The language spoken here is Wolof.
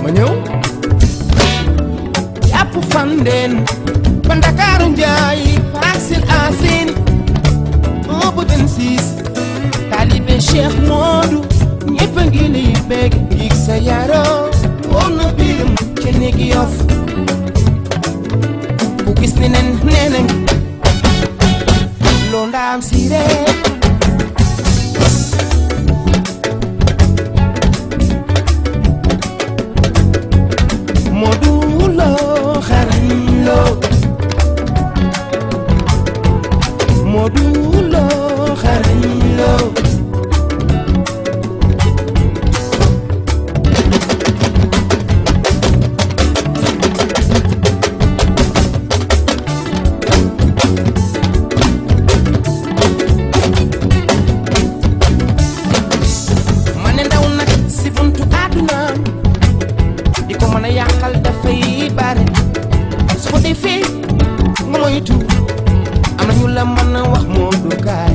ma ñëw yàpp fandeen ba ndakaaru njaay Parcelles Assainies un ba 26 taalibe Cheikh Modou ñëpp a ngi lay bég yig sa yaro woon na biiram ca néegi yof bu gis ne nen nee nañ loo ndaam si rek Modou Lo xarañ Lo Modou Lo xarañ Lo ma ne ndaw nag si buntu àdduna di ko mën a yàqal dafay bare su ko defee nga moytu am na ñu la mën a wax moo du kaay